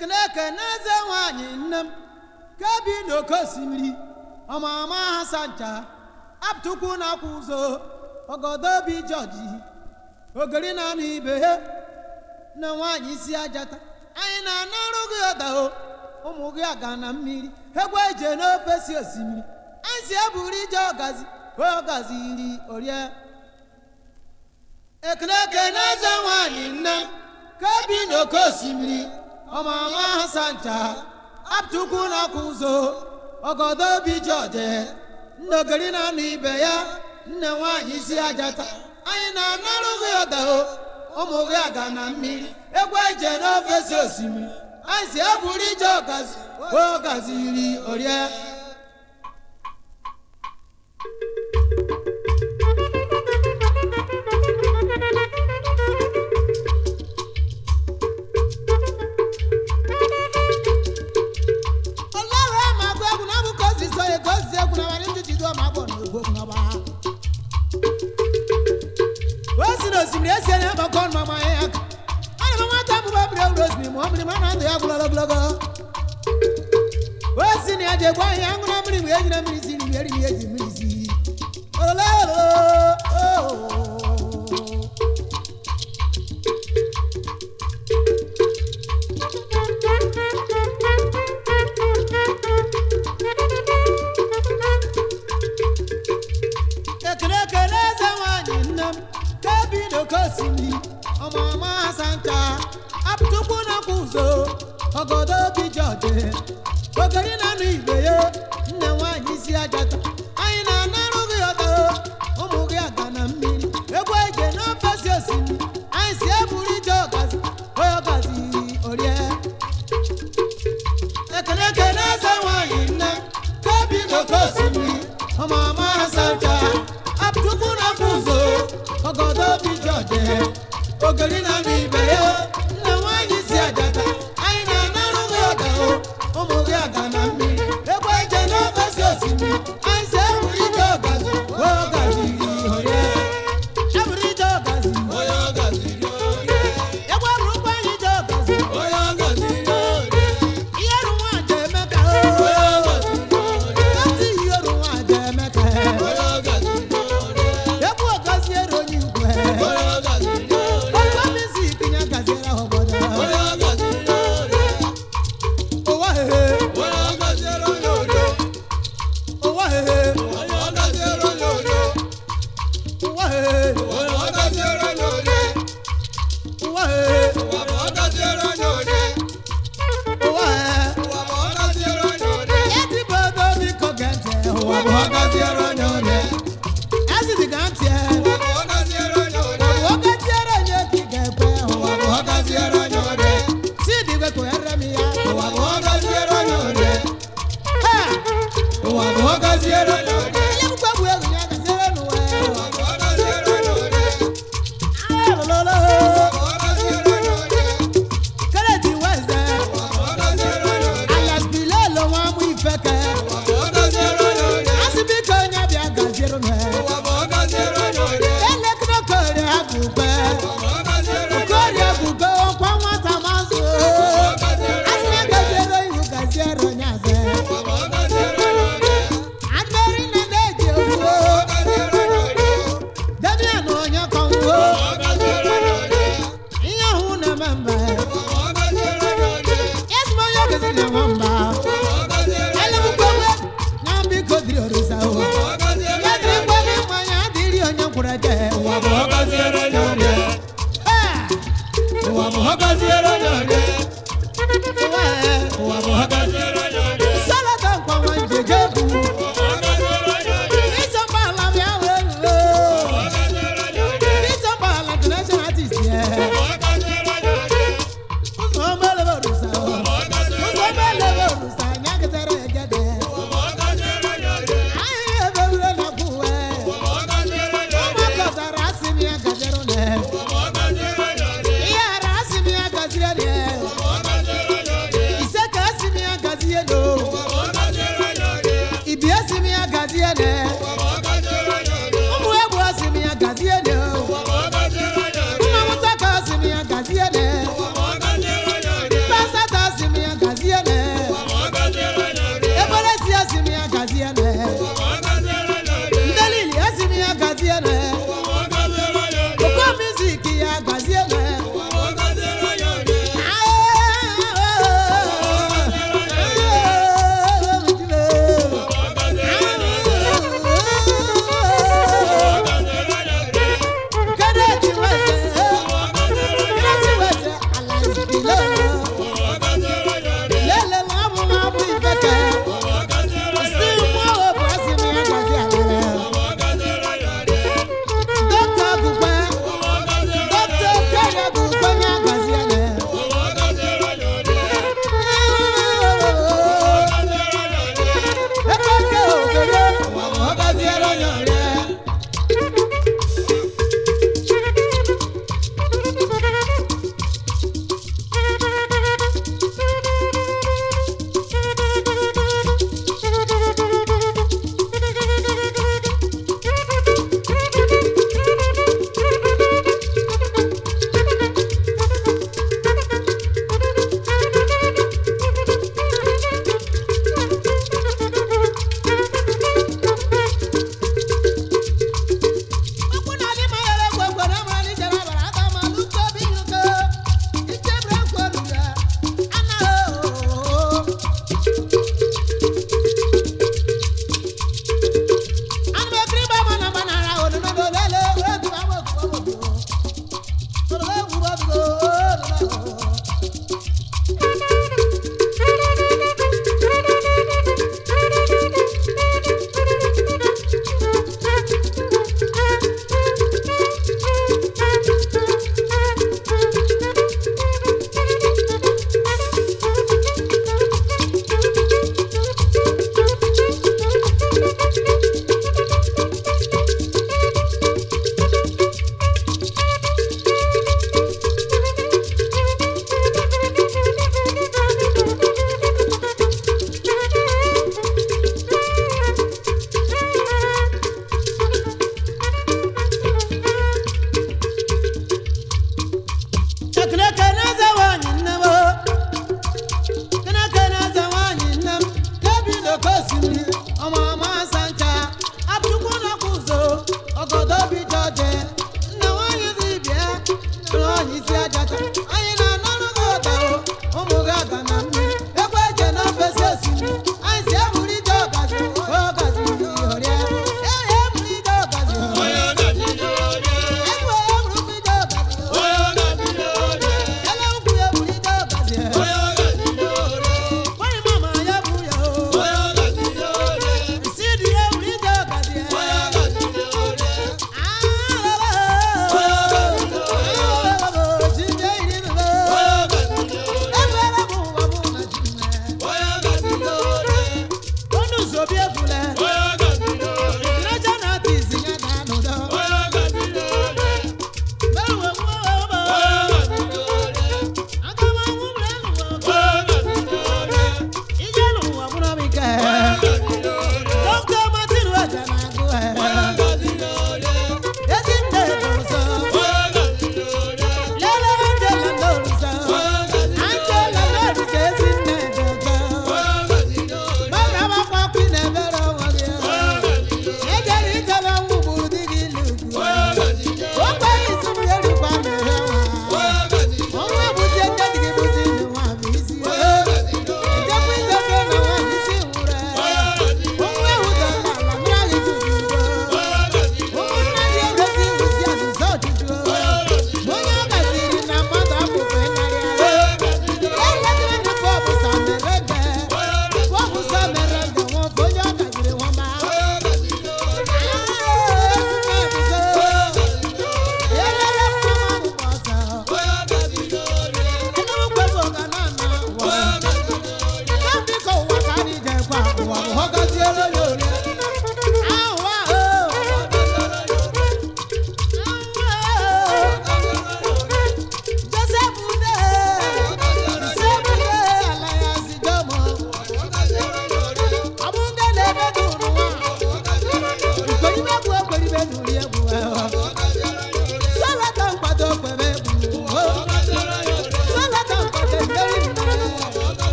ekene ekene eze nwanyị nne m ka bi n'oke osimiri ọmama ha sancha apụtụkwu na akwa ụzọ ọgọdọbi jọji ogiri na anụ ibe ha na nwaanyị isi ajata anyị na-anarụ gị ọdao ụmụ gị aga na mmiri egwu eje n'ofe si osimiri anyị si eburu ije ọgazi ọgazi iri orie ekene ekene eze nwanyị nne m ka bi n'oke osimiri ọmama ha sancha apụtụkwu na akwa ụzọ ọgọdọbi jọje nnogiri na anụ ibe ya nne nwaanyị isi ajata anyị na-anarụ gị ọdao ụmụ gị aga na mmiri egwu eje n'ofe si osimiri anyị si eburu ije ọgazi ọgazi iri orie ọlọ́run ẹ̀ máa gbọ́ ẹ̀kún náà mú kó sì sọ yẹ kó sì ẹ̀kún náà wà ní títí tó máa bọ̀ ní ògbó ẹ̀kún náà bá. ó sì ní òsìmìrì ẹ̀sì ẹ̀yẹ ẹ̀mọ̀ kọ́ ọ̀nà ọmọ yẹn yẹn. wọ́n ní mọ́mọ́ tá mú bá bìrẹ̀ òwúrọ̀ òsìmìrì mọ́ mìíràn máa ń tó yà kú lọ́lọ́gbọ́lọ́gọ́. ó sì ní ẹ̀jẹ̀ gbọ́ yẹn ń gbọ́n mìíràn èjì náà mìíràn sí ní mìíràn ní èjì mìíràn sí. ekele ekele eze nwanyị nne m ka bi n'oke osimiri ọmụma asancha apụtụkwu n'akwa ụzọ ọgọdọ obi jọje ogeri na anụ igbe ya nne nwanyị isi ajata anyị na-anarụ gị ọta ụmụ gị aga na mmiri egwu eje n'ofe si osimiri anyị si eburu ije ọgazi onye ọgazi orie ekele ekele eze nwanyị nne ka bi n'oke osimiri ọmụma asancha apụtụkwu n'akwa ụzọ ọgọdọ obi jọje ogeri na anụ ibe ya